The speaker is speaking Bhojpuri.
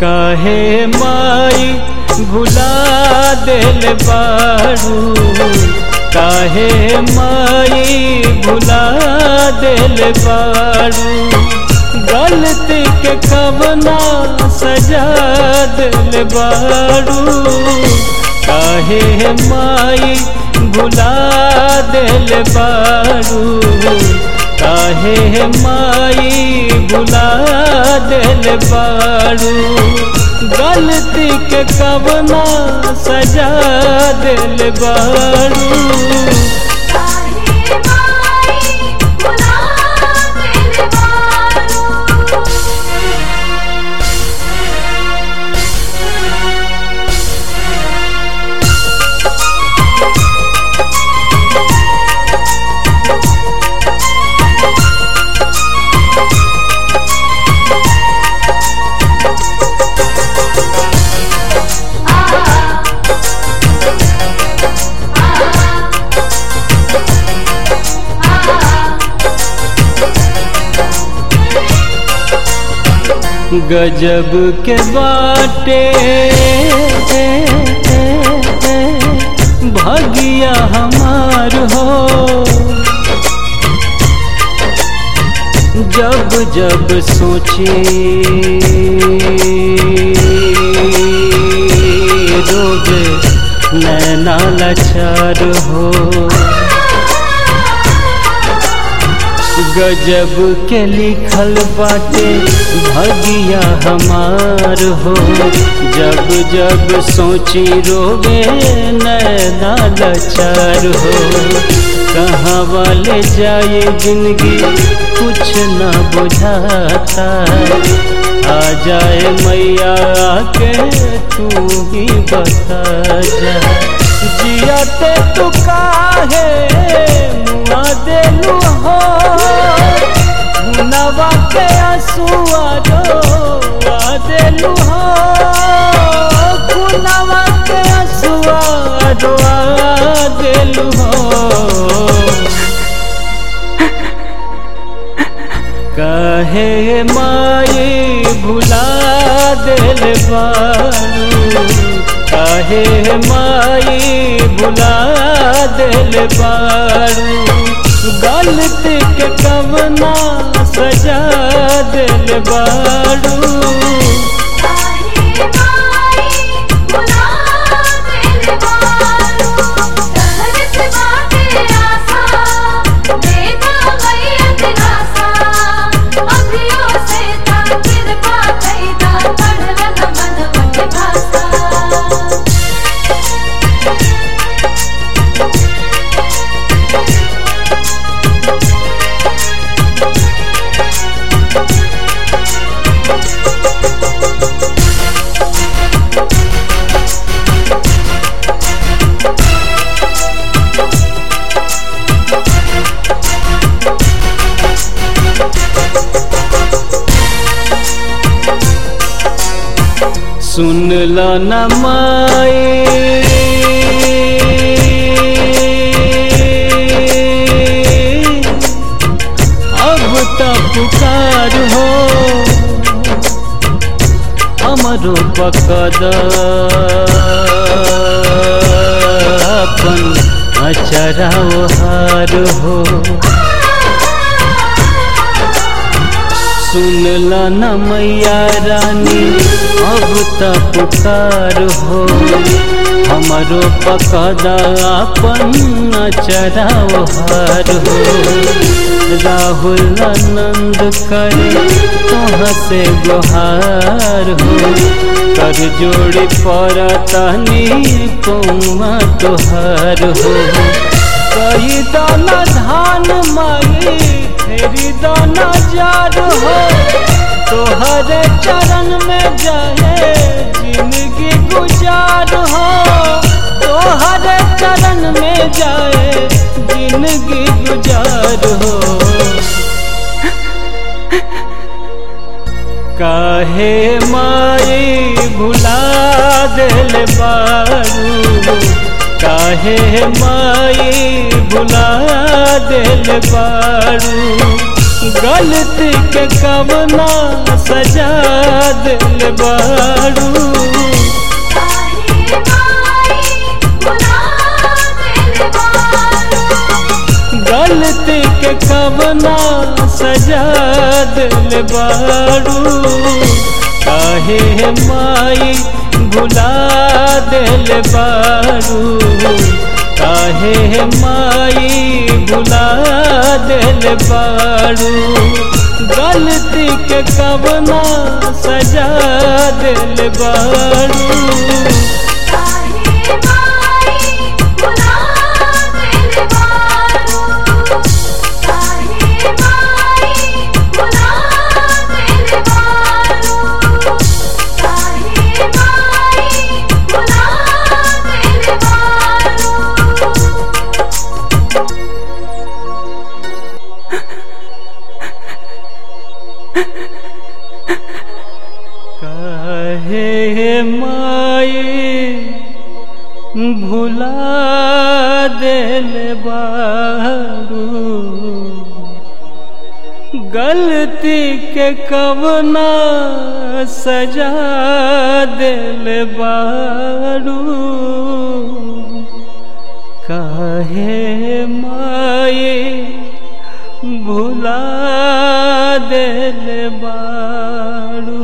काहे माई भुला दिल बारू काहे माई भुला दिल बारू गलती के कवना सजा दिल बारू काहे माई भुला दिल बारू काहे माई भुला दिल बारू गलती के कवना सजा दिल बारू काहे माई भुला दिल बारू गजब के बाटे भगिया हमार हो जब जब सोचे रोगे नैना लाचार हो गजब के लिखल बाटे भगिया हमार हो जब जब सोची रोवे नैना लाचार हो कहाँ वाले जाए जिंदगी कुछ न बुझाता आ जाए मैया के तू ही बता जा जियाते तू काहे मुआ देलू हो नवा के आंसुआ रो आ देलू हो खुनवा के आंसुआ रो आ देलू हो कहे माई भुला दिल बारू कहे माई भुला दिल बारू गलती के कवना सजा दिल बारू काहे माई भुला दिल बारू कहरत बाटे आसा देखा मैया दिलासा अभियो से ता कृपा कैदा पढ़लन मनवा के भाषा सुन लो न माई अब तो पुकार हो हमरो पकद अपन अचरा हार हो सुन ला न मैया रानी अब त पुकार हो हमारो पकदा अपन चराओ हार हो राहुल आनंद करे तोह से गुहार हो कर जोड़ी परतनी पौमा तोहार हो कई दाना धान माई फेरी दाना जार हो तोहरे चरण में जाए जिंदगी गुजार हो तोहरे चरण में जाए जिंदगी गुजार हो काहे माई भुला दिल बारू काहे माई भुला दिल बारू गलती के कवना सजा दिल बारू काहे माई भुला दिल बारू गलती के कवना सजा दिल बारू काहे माई भुला दिल बारू काहे माई भुला दिल बारू गलती के कवना सजा दिल बारू काहे माई भुला दिल बारू काहे माई भुला दिल बारू काहे माई भुला दिल बारू काहे माई भुला दिल बारू गलती के कवना सजा दिल बारू काहे माई भुला दिल बारू